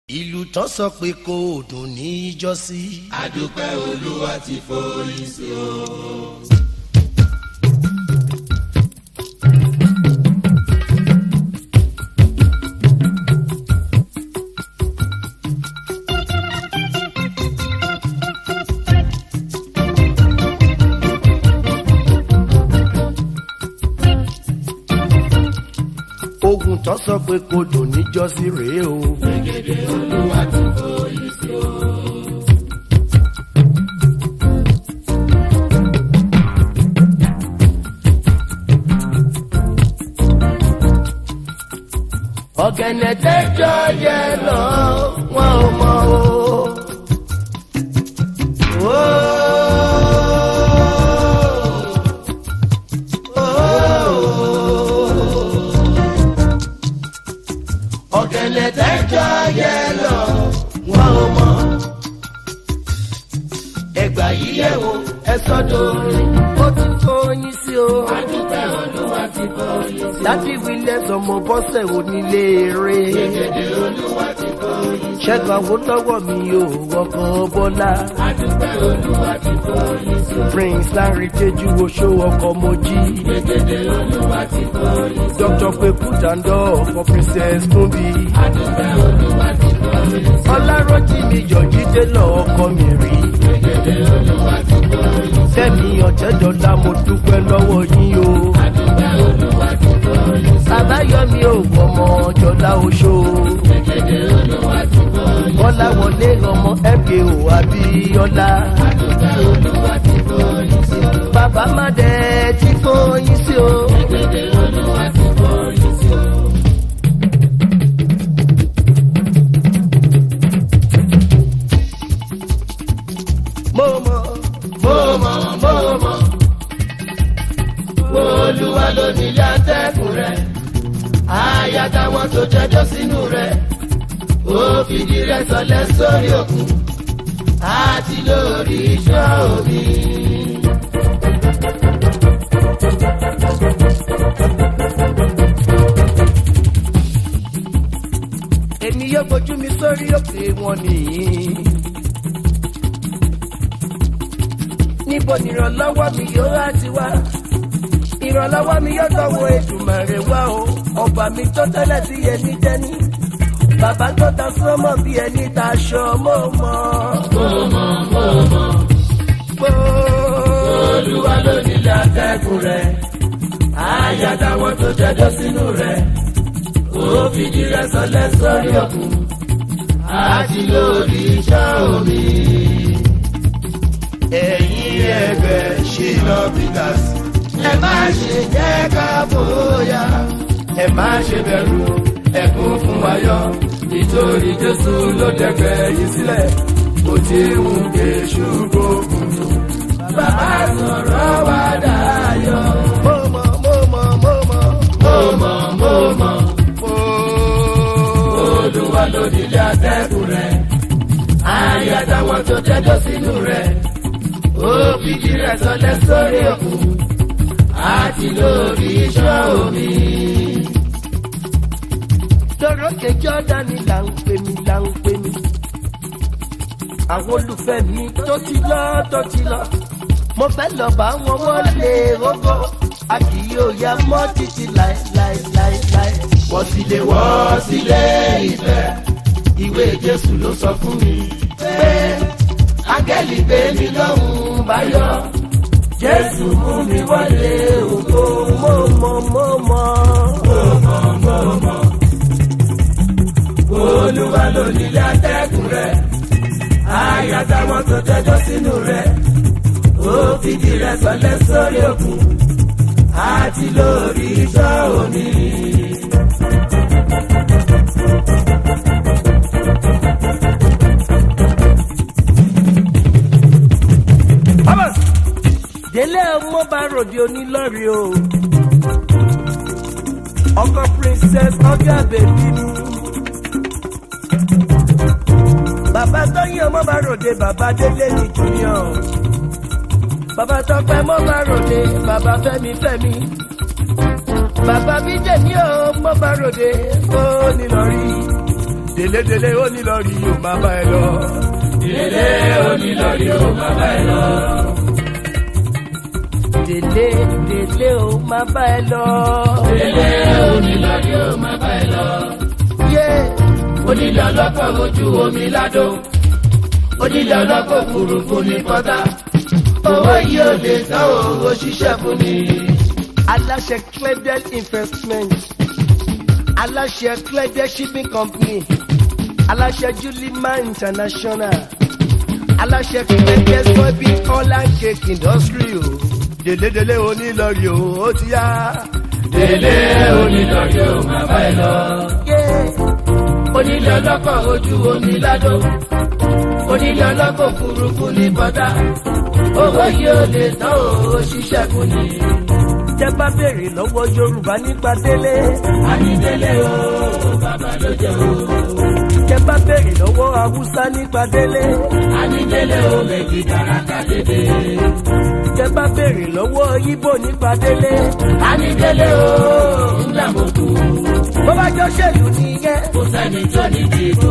ìlú tán sọ pé kò dùn ní ìjọsí. àdúpẹ́ olúwa ti forí sí o. ogun tán sọ pé kò dùn ní ìjọsí rèé o. gbẹ̀gẹ̀dẹ̀ olúwa ti forí sí o. ọ̀gẹ̀nẹ̀ tẹ́jọ́ yẹ lọ wọn ò mọ̀ o. Ó. ọ̀gẹ̀nẹ̀ tẹ́jọ́ yẹ lọ wọn ò mọ̀. ẹgbà yìí yẹ̀ wò ẹ sọ́dọ̀ orin ó ti tó yín sí o. àdúpẹ́ olúwa ti forí sí o. láti wílẹ̀ sọmọ bọ́sẹ̀ onílé eré. gbẹ̀gẹ̀dẹ̀ olúwa ti forí sí o. ṣẹ́gun àwòlọ́wọ́ mi ò wọkàn bọ́lá. àdúpẹ́ olúwa ti forí sí o. prince larry jeju oṣó ọkọ̀ mojí. gbẹ̀gẹ̀dẹ̀ olúwa ti forí sí o. dr pepu dandọ for princess tumbi. àdúpẹ́ olúwa ti forí sí o. ọlárọ́jì mi yọ̀jídé lọ ọkọ mi rí. gbẹ̀gẹ̀dẹ̀ olúwa ti forí sí o. fẹ́mi ọ̀jẹ̀dọ̀lá mo dúpẹ́ lọ́wọ́ yín o. àdúpẹ́ olúwa ti forí sí o. àbáyọ̀mí ò wọ́mọ jọlá oṣó. gbẹ̀gẹ̀dẹ̀ olúwa ti forí sí o. kọ́láwọlé ọmọ mko abíọ́lá. àdúpẹ́ olúwa ti forí sí o. bàbá má dẹ̀ tí fóyín sí o. gbẹ̀gẹ̀dẹ̀ olúwa ti forí sí o. mo mọ̀ mo mọ̀ mo mọ̀ olúwa ló nílé atẹ́kùn rẹ̀ àyà táwọn tó jẹjọ́ sínú rẹ̀ ó fìdí rẹ̀ sọlẹ̀ sórí òkun àti lórí iṣẹ́ omi. èmi yóò gbójú mi sórí òkè wọn nìyí. níbo ni ìrànlọ́wọ́ mi yóò á ti wá? ìrànlọ́wọ́ mi yóò tọ́wọ́ ètùmọ̀rẹ́ wá o ọba mi tó tẹ́lẹ̀ sí ẹni dẹ́ni. bàbá tó ta sọ́mọ́ bí ẹni ta aṣọ mọ́ mọ́. mo mọ̀ mo mọ̀ olúwa ló nílé atẹ́kùn rẹ̀ àyà táwọn tó jẹjọ́ sínú rẹ̀ ó fìdí rẹ̀ sọlẹ̀ sórí òkun àti lórí iṣẹ́ omi. ẹ̀yin ẹgbẹ́ ṣìnà peters ẹ má ṣe jẹ́ ká bóyá ẹ má ṣe bẹ̀rù ẹkún fún ayọ̀ nítorí jésù ló dẹ̀gbẹ́ yìí sílẹ̀ kò tí ń ké ṣùgbọ́n bàbá sọ̀rọ̀ wá dayọ̀. mo mọ̀ mo mọ̀ mo mọ̀. mo mọ̀ mo mọ̀ olúwa ló nílé atẹ́kùn rẹ̀ àyà táwọn tó jẹjọ́ sínú rẹ̀ ó fìdí rẹ̀ sọlẹ̀ sórí òkun àti lórí iṣẹ́ omi. lórókè jọ́dánì là ń pè mí là ń pè mí. àwọn olùfẹ́ mi tó ti lọ tó ti lọ. mo fẹ́ lọ bá wọn wọlé rógó. a kì yóò ya mọ́ títí láéláéláéláé. wọ́n sì lè wọ́ sílé ìfẹ́ ìwé jésù ló sọ fún mi pé áńgẹ́lì gbé mi lọ́hùn báyọ̀ jésù mú mi wọlé ògo mo mọ̀ mo mọ̀. olúwa ló nílé atẹ́kùn rẹ̀ àyà táwọn tó jẹjọ́ sínú rẹ̀ ó fìdí rẹ̀ sọlẹ̀ sórí òkun àti lórí iṣẹ́ omi. délé ọmọ bá ròde onílọ́rí o. ọkọ princess ọjà bèbí mi. bàbá tóyìn ọmọ bá ròde bàbá délé ní junior. bàbá tọpẹ mọ bá ròde bàbá fẹmi fẹmi. bàbá bíjẹ ní o mọ bá ròde ó nílọrí. délédélé ó ní lọ rí yóò máa bá ẹ lọ. Délé onílọ́rí ó máa bá ẹ lọ. délé délé ó máa bá ẹ lọ. Délé onílọ́rí ó máa bá ẹ lọ. yé Onílé ọlọ́kọ̀ ojú omi ládò. Onílé ọlọ́kọ̀ òfurufú ní pọ́tà. Owó yìí ò lè tán owó ṣiṣẹ́ fún ni. aláṣẹ cledel investment aláṣẹ cledel shipping company aláṣẹ julima international aláṣẹ cledel soybean oil and cake industry o délédélé onílọrí o ó ti yá. Délé onílọ́rí ó máa bá ẹ lọ. yé Onílé ọlọ́kọ̀ ojú omi ládò. Onílé ọlọ́kọ̀ òfurufú ní pọ́tà. Owó yìí ò lè tán owó ṣiṣẹ́ fún ni. tẹ bá béèrè lọ́wọ́ yorùbá nípa délé Ànídélé o, bàbá ló jẹ́ o. tẹ bá béèrè lọ́wọ́ haúsá nípa délé Ànídélé o, méjì kàràkà dédé. tẹ bá béèrè lọ́wọ́ ibo nípa délé Ànídélé o, ńlá mo kú. bó bá jọ ṣèlú nìyẹn. Kò sẹ́ni tó ní dìbò.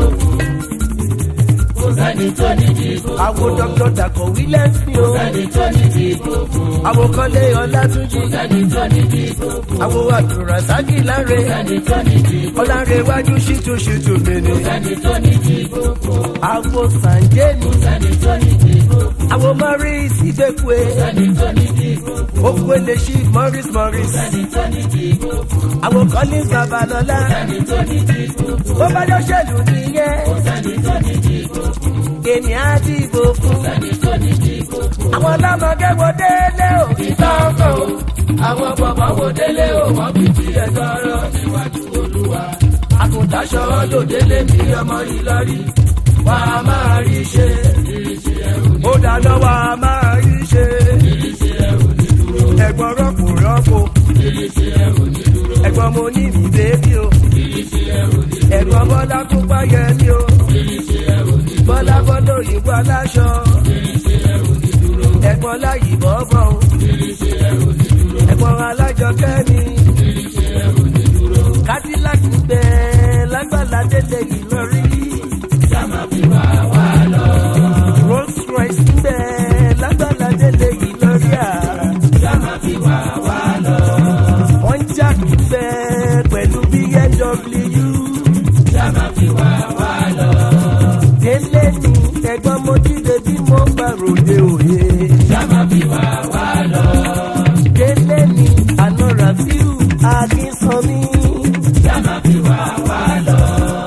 Kò sẹ́ni tó ní dìbò. àwọn dr dàkọ̀ wílẹ̀sì o Sẹ́ni tó ní dìbò. àwọn kọ́lé ọlátúnjì Sẹ́ni tó ní dìbò. àwọn àdùràsákì láre Sẹ́ni tó ní dìbò. ọlárẹ̀wájú ṣìtúṣìtú mìíní Sẹ́ni tó ní dìbò. àwọn sànjẹ́ni Sẹ́ni tó ní dìbò. àwọn morris ìgbẹ́kùé Sẹ́ni tó ní dìbò. òkúlẹ̀ sí morris morris Sẹ́ni tó ní dìbò. àwọn collins babalọ́lá Sẹ́ni tó ní dìbò. bó bá jọ ṣèlú nìyẹn Sẹ́ni tó ní dìbò. èmi á dìbò fún Sẹ́ni tó ní dìbò. àwọn ọlọ́mọge wo délé o ìtọ́kọ̀ o. Àwọn bàbá wo délé o, wọ́n fi ti ẹ̀ tọrọ níwájú olúwa. Àgùntàṣọ ló délé mi ọmọ Ìlọrí. Wà á máa rí ṣe. Ìrísí ẹrù ní ó dáná wa máa rí ṣe ìrísí ẹrù ní dúró. ẹ̀gbọ́n rọ́pò rọ́pò Ìrísí ẹrù ní dúró. ẹ̀gbọ́n mo ní mi bébí o. Ìrísí ẹrù ní dúró. ẹ̀gbọ́n bọ́lá tó páyẹ ní o Ìrísí ẹrù ní bọ́lá bọ́lá òyìnbó aláṣọ ìrísí ẹrù ní dúró. ẹ̀gbọ́n láyì bọ́bọ̀ o Ìrísí ẹrù ní dúró. ẹ̀gbọ́n alájọ kẹ́mi Ìrísí ẹrù ní dúró. cadillac ń bẹ lágbàlá délé ìlọrí Sáma fi wá wá lọ. rolls royce ń bẹ lágbàlá délé ìlọrí à Sáma fi wá wá lọ. wọ́n jà ń bẹ pẹ̀lú bmw Sáma fi wá wá lọ. délé ní ẹ̀gbọ́n mo jíde bí mo bá ròde òye. Sáma fi wá wá lọ. délé ní àná rafiu akínsanmi. Sáma fi wá wá lọ.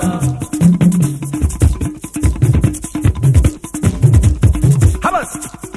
Hamas.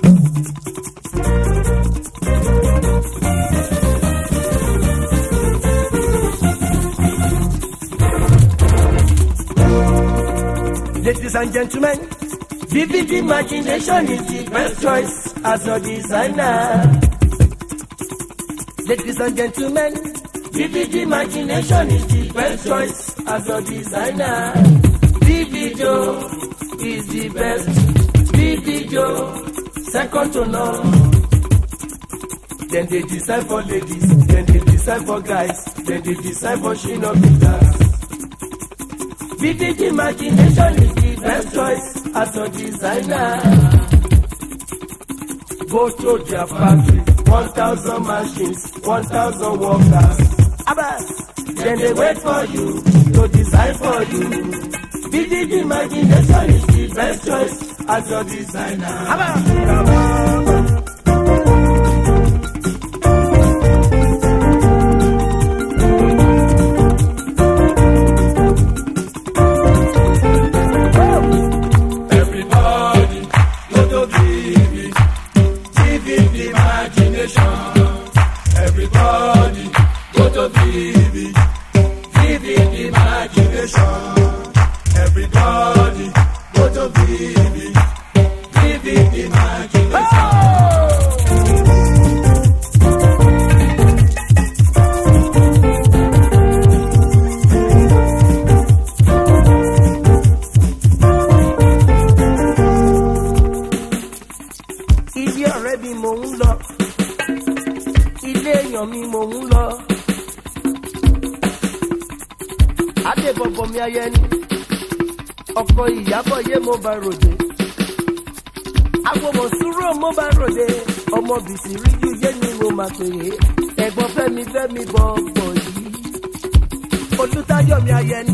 Ladies and gentlemen, vivid imagination is the best choice as a designer. Ladies and gentlemen, vivid imagination is the best choice as a designer. Vivido is the best. Vivido, second to none. Then they design for ladies, then they design for guys, then they design for shinobitas. Vivid imagination is the best choice as a designer. Go to their factory, 1,000 machines, 1,000 workers. Abbas, then they wait for you to design for you. Vivid imagination is the best choice as your designer. Abbas, come on. Everybody, go to give it, give it imagination. Everybody, go to give it, give it imagination. Everybody, go to give it, give it imagination. ilé ọ̀rẹ́ mi mò ń lọ ilé èèyàn mi mò ń lọ adébọ̀bọ̀ mi ayẹni ọkọ ìyàbọ̀ yé mo bá ròde agbọmọ sùúrù mo bá ròde ọmọ bìsì ríjú yé ni mo máa pè é ẹ̀gbọ́n fẹ́mi fẹ́mi bọ̀ọ̀bọ̀ yìí olùtayọ̀mí ayẹni.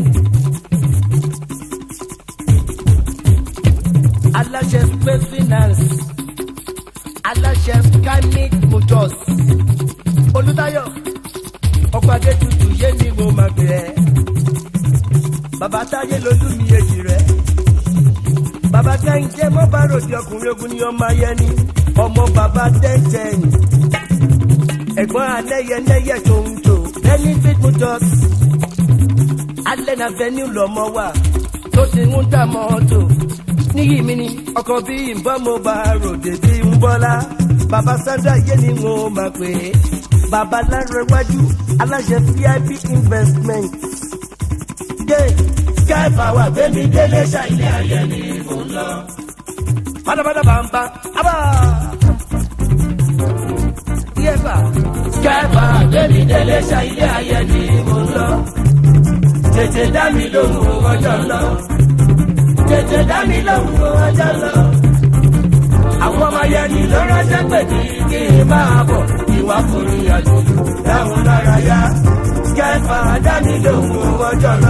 aláṣẹ space finance aláṣẹ skymic motors olùtayọ ọkọ adétutù yé ni mo máa pè é bàbá táyé lolú mi èjì rẹ bàbá kẹ́hìndé mọ́ bá ròdì ọkùnrin ogun ni ọmọ ayẹni ọmọ bàbá tẹ́ntẹ́n ẹ̀gbọ́n alẹ́yẹlẹ́yẹ tó ń tò benefit motors alẹ́ na venue lọ́mọ wà tó ti ń tà mọ́tò níyì mi ni ọkọ̀ bí nbọ́n mo bá ròdì bí ń bọ́lá bàbá sandra yé ni mo máa pè é bàbá lárẹ̀wájú aláṣẹ vip investment dé sky power gbẹmí délé ṣàìlẹ ayé ni mò ń lọ. pátápátá bàǹbà ábà. yẹ́bà sky power gbẹmí délé ṣàìlẹ ayé ni mò ń lọ. tètè dá mi lóhùn ọjọ́ lọ. tètè dá mi lóhùn ọjọ́ lọ. àwọn ọmọ yẹn ni ló ránṣẹ́ pè ní kí n máa bọ̀ ìwà forí àjòjò dáhùn lára yá kẹfà dání lòun ọjọ́ náà.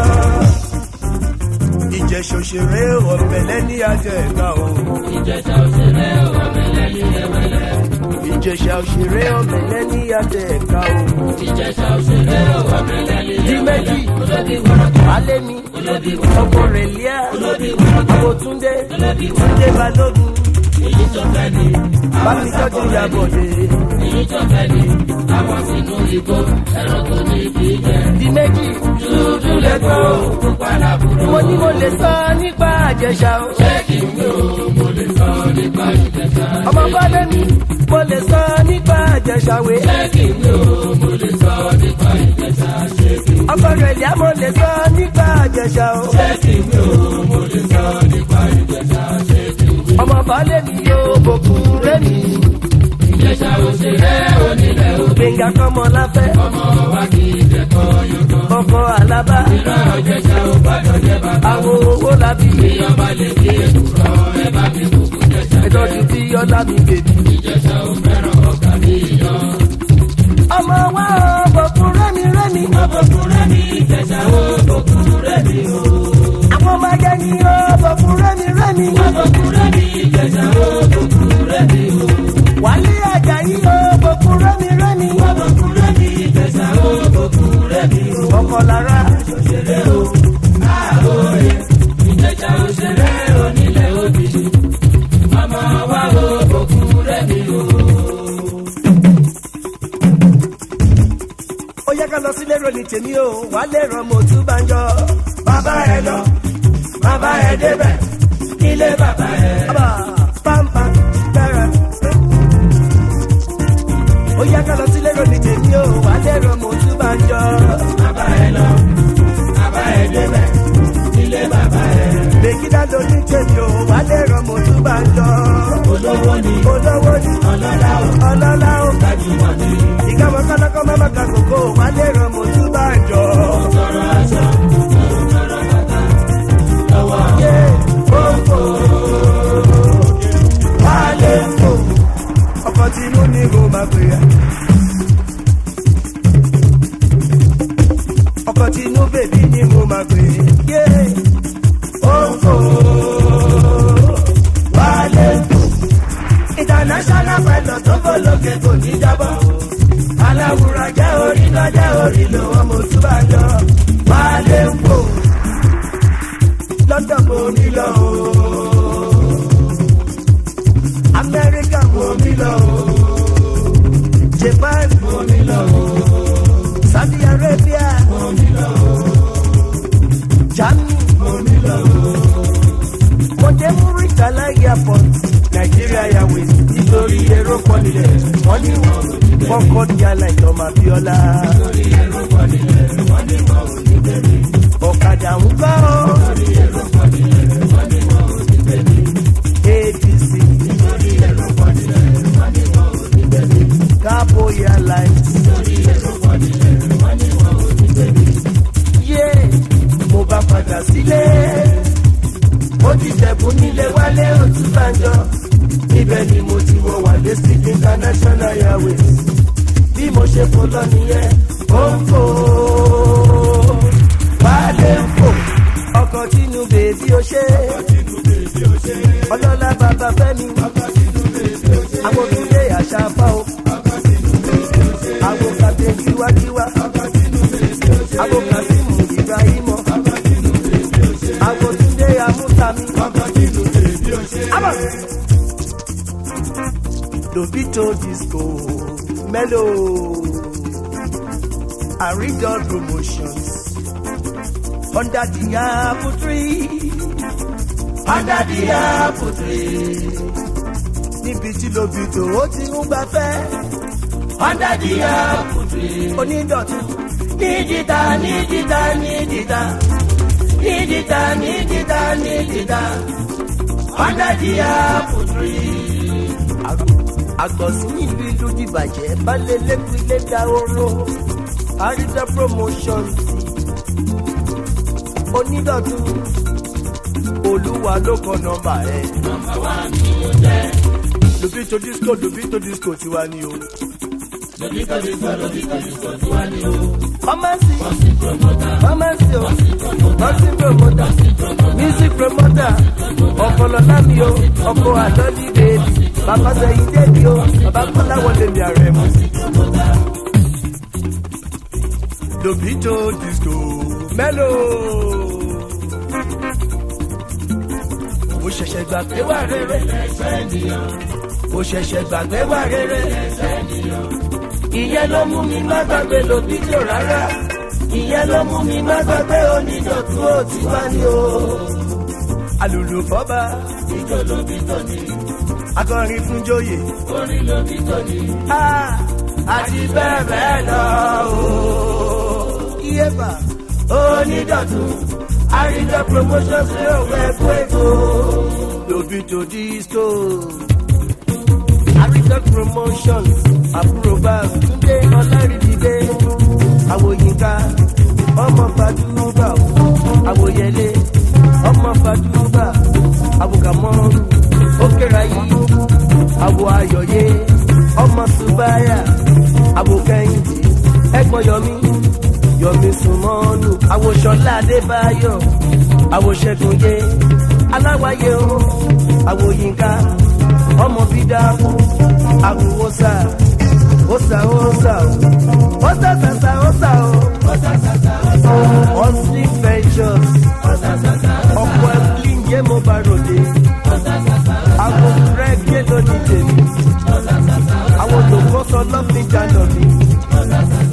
ìjẹ̀ṣà òṣèré ọ̀bẹ̀lẹ̀ ní ajọ ẹ̀ka o. ìjẹ̀ṣà òṣèré ọ̀bẹ̀lẹ̀ ní ẹ̀wẹ̀lẹ̀. ìjẹ̀ṣà òṣèré ọ̀bẹ̀lẹ̀ ní ajọ ẹ̀ka o. ìjẹ̀ṣà òṣèré ọ̀bẹ̀lẹ̀ ní di méjì olóbi wọ́rọ̀kọ̀. alẹ́ mi olóbi ọkọ rẹ̀ líà olóbi wọ́rọ̀kọ̀. àbòtúndé olóbi túndé balógun èyí tó fẹ́ ni. bámi tọ́jú ìyàbọ̀dé. èyí tó fẹ́ ni. àwọn sínú ìgò ẹranko ní ibi jẹ. di méjì dúdú lẹ́gbọ́n pupa làbúrò. mo ní mo lè sọ nípa àjẹsà o. ṣé kí n wí o mo lè sọ nípa ìjẹ̀ṣà. ọmọ bọ́lẹ̀ mi mo lè sọ nípa àjẹsà wé. ṣé kí n wí o mo lè sọ nípa ìjẹ̀ṣà. ṣé kí n ọkọ rẹ̀ líà mo lè sọ nípa àjẹsà o. ṣé kí n wí o mo lè sọ nípa ìjẹ̀ṣà. ṣé kí n wí. ọmọ baálé mi yóò bòkun rẹ́mi. ìjẹ̀ṣà òṣèré onílẹ̀ o. gbẹ̀ngà kọ́mọ láfẹ́. ọmọ wa kì í jẹ̀kọ́ yọ̀kọ́. ọkọ̀ àlábá. ìran ìjẹ̀ṣà ò gbọ́dọ̀ jẹ́ bàbá. àwọn owó làbí. ìjọba lè fi èkúrọ̀ ẹ bá mi kúkú jẹ̀ṣà. ìtọ́jú tí ọlá mi bèbí. ìjẹ̀ṣà ò fẹ́ràn ọkà ní ìyàn. ọmọ wa ò bòkun rẹ́mi rẹ́mi. ọbọ̀kúnrẹ́ ní ìjẹ̀ṣà ò bọ̀kúnrẹ́ ní o. àwọn ọmọ ajá ni ó bòkun rẹ́mi rẹ́mi. ọbọ̀kúnrẹ́ ní ìjẹ̀ṣà ò bọ̀kúnrẹ́ ní o. wálé àjàyí ó bòkun rẹ́mi rẹ́mi. ọbọ̀kúnrẹ́ ní ìjẹ̀ṣà ò bọ̀kúnrẹ́ ní o. ọkọ̀ lára. òṣèré o àhóyè ìjẹ̀ṣà òṣèré onílẹ̀ òbí. ọmọ wa ò bọ̀kúnrẹ́ ní o. ó yẹ ká lọ sílé ròní tèmi o wálé rán mo tún bá ń jọ. bàbá ẹ lọ bàbá ẹ débẹ̀ ilé bàbá ẹ. Aba, pampa, dára. ó yẹ ká lọ sílé ròní tèmi o wálé rán mo tún bá ń jọ. bàbá ẹ lọ bàbá ẹ débẹ̀ ilé bàbá ẹ. Bèkídá ló ní tèmi o, wà lè ràn mo tún bá ń jọ. olówó ni Olówó ni ọlọ́lá o ọlọ́lá o. gbajúmọ̀ ni Ìkàwọ́ kọ́lọ́kọ́ máma ka kòkó, wà lè ràn mo tún bá ń jọ. tọrọ aṣọ tọrọ bàtà lọ́wọ́ Yé òǹkò, wà lè fò. Ọkọ̀ tí inú ni mo máa pè é. Ọkọ̀ tí inú bèbí ni mo máa pè é. Yé òǹkò, wà lè fò. international pilot tó bọ̀ lókè kò ní jábọ̀. aláwùrọ̀ jẹ́ orí lọ jẹ́ orí lò wọ́n mo tún bá jọ. wálé ń pò london mo mi lọ o. amẹ́ríkà mo mi lọ o. japan mo mi lọ o. saudi arabia mo mi lọ o. germany mo mi lọ o. mo dé muritala airport nigeria airways nítorí èrò pọ̀ nílẹ̀ wọ́n ní kọ́kọ́ ní aláìtọ́mọ abiola. ọ̀kadà ń gbọ́ apc cabo airlines. yé mo bá padà sílé ó ti ṣẹ̀bùn nílé wálé òtún bàjọ́ níbẹ̀ ni mo ti wọ wàlé sí international airways bí mo ṣe fò lọ nìyẹn ó ń fò wálé ń fò ọkọ̀ tínú bèbí ó ṣe ọlọ́lá bàbá fẹ́mi àwọn òkúlé àṣà fá o àwọn kàdé tiwátiwá àwọn kàdímù ibrahimọ àwọn túndé amúsàmí. Lobito disco mellow Aridol promotions under the apple tree under the apple tree níbi tí Lobito ó ti ń gbafẹ́ under the apple tree onídọ̀tún nídìíta nídìíta nídìíta nídìíta nídìíta nídìíta under the apple tree àgbọ̀sùn ìlú ìlú dìbàjẹ́ balẹ̀ lẹ́kùn ilé da oró àrídà promotions onídọ̀tún olúwa ló kọ nọmba ẹ. nọmba wa ni mo jẹ. Lobito disco Lobito disco tiwa ni o. Lobito disco Lobito disco tiwa ni o. Pharmacy Bọ́sì promoter. pharmacy o Bọ́sì promoter. nursing promoter music promoter ọ̀pọ̀lọpọ̀ mi o ọkọ̀ àlọ́lí bèbí bàbá sẹ́yìn débi o bàbá kọ́lá wọlé mi ààrẹ mu. Lobito disco mellow. mo ṣẹ̀ṣẹ̀ gbàgbé wà rere mo ṣẹ̀ṣẹ̀ gbàgbé wà rere ìyẹn ló mú mi má gbàgbé Lobito rárá ìyẹn ló mú mi má gbàgbé onídọ̀tún ó ti wá ní o. alùlù fọ́ba Ijó Lobito ni. akọrin fún joyè Orin Lobito ni. Ah, àti bẹ́ẹ̀ bẹ́ẹ̀ lọ o. Iyeba onídọ̀tún àríjọ promotion sí òwe ẹ̀kọ́ èkó. Lobito disco àríjọ promotion àbúrò bá Túndé Ọlárìdílé àwòyínká ọmọ fàdúrà àwòyẹlé ọmọ fàdúrà àwòkàmọ́rù ókèrayí àwò ayọ̀yé ọmọ subaya àwò kẹ́hìndé ẹ̀gbọ́n yọmí yọmí sùmọ́nù àwòṣọlá adébáyọ̀ àwòṣẹ́gunyé aláwáyé o àwòyínká ọmọ bídàmù àwòwòsà òsà òsà òsà sàsà òsà o ọsìn ventures ọkọ ẹbí yé mo bá ròde àwọn rẹ́gẹ́ lónìí tèmi àwọn olùkọ́sọ lọ́fíìjà lọ́mí